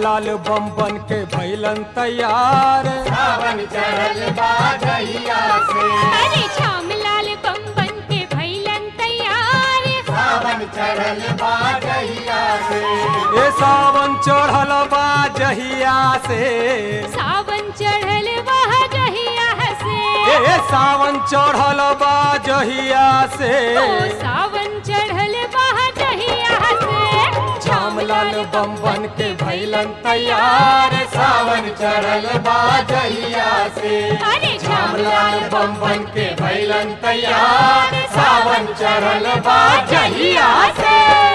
श्यामलाल बम बन के भैलन तैयार सावन चढ़ल बा जहिया से अरे श्यामलाल बम बन के भैलन तैयार सावन चढ़ल बा जहिया से ए सावन चढ़ल बा जहिया से सावन चढ़ल वह जहिया से ए सावन चढ़ल बा जहिया से ओ सावन चढ़ल वह जहिया से श्यामलाल बम बन के भैलन तैयार सावन चढ़ल बा जहिया से अरे श्यामलाल बम बन के भैलन तैयार सावन चढ़ल बा जहिया से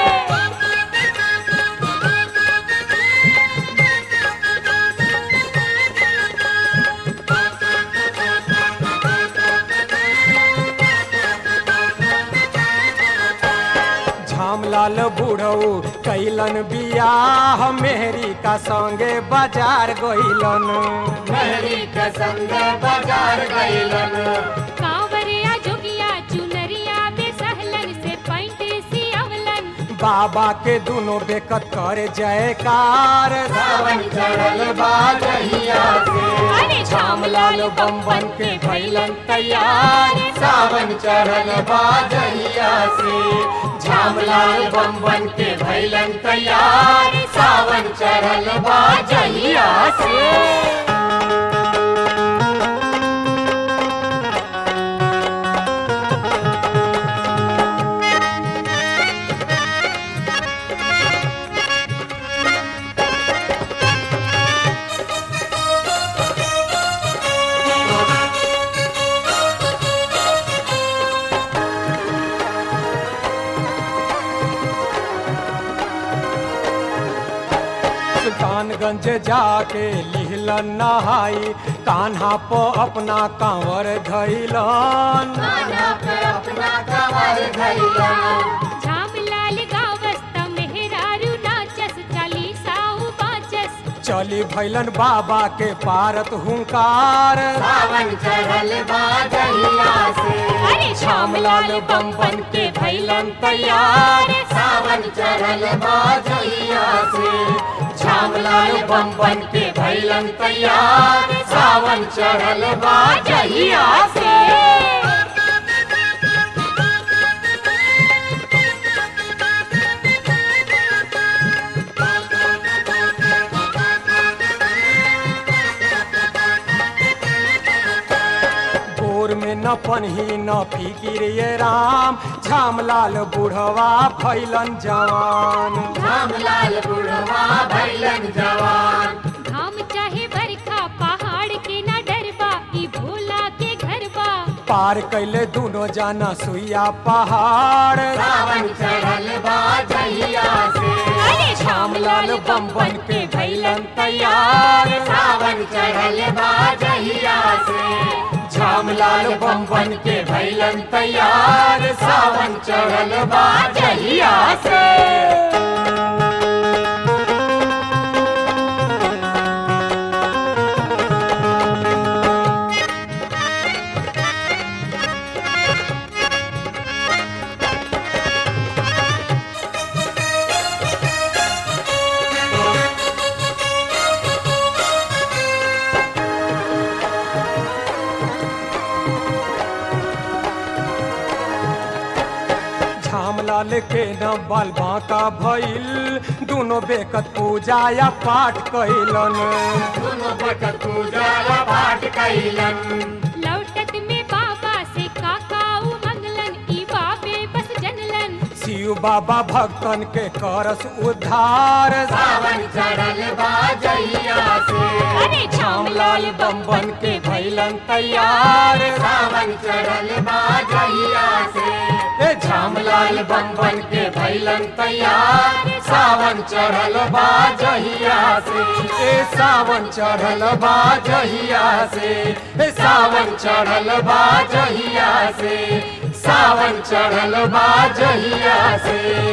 झामलाल बूढ़ऊ कैलन बियाह मेहरी का संगे बाजार गइलन मेहरी के संग बाजार गइलन कांवरिया जोगिया चुनरिया बेसहलन से पैंट सियवलन बाबा के दोनों बेकत करे जयकार सावन चढ़ल बा जहिया से अरे श्यामलाल बम बन के भैलन तैयार सावन चढ़ल बा जहिया से श्यामलाल बम बन के भैलन तैयार सावन चढ़ल बा जहिया से सुल्तानगंज जाके लिहलन नहाई कान्हा पो अपना कांवर धैलन खाना पे अपना कमर धैलन झामलाल गावस्त मेहरारू नाचस चालीसाऊ बाचस चली भैलन बाबा के पारत हुंकार सावन चढ़ल बा जहिया से अरे श्यामलाल बम बन के भैलन तैयार सावन चढ़ल बा जहिया से श्यामलाल बम बन के भैलन तैयार सावन चढ़ल बा जहिया से गोर में न पनही न फिकिर ये राम झामलाल बुढ़वा भैलन जवान रामलाल बुढ़वा भैलन जवान घाम चाहे बरखा पहाड़ के ना डरबा ई भोला के घर बा पार कैले दोनों जाना सुइया पहाड़ सावन चढ़ल बा जहिया से अरे श्यामलाल बम बन के भैलन तैयार सावन चढ़ल बा जहिया से श्यामलाल बम बन के भैलन तैयार सावन चढ़ल बा जहिया से झामलाल के न बाल बांका भइल दोनों बेकत पूजा या पाठ कैलन दोनों बकत पूजा पाठ कैलन लौटत में बाबा से काकाऊ मंगलन ई बाबे बस जनलन शिव बाबा भक्तन के करस उद्धार सावन चढ़ल बा जहिया से अरे श्यामलाल बम बन के भैलन तैयार सावन चढ़ल बा जहिया से ए श्यामलाल बम बन के भैलन तैयार सावन चढ़ल बा जहिया से ए सावन चढ़ल बा जहिया से ए सावन चढ़ल बा जहिया से सावन चढ़ल बा जहिया से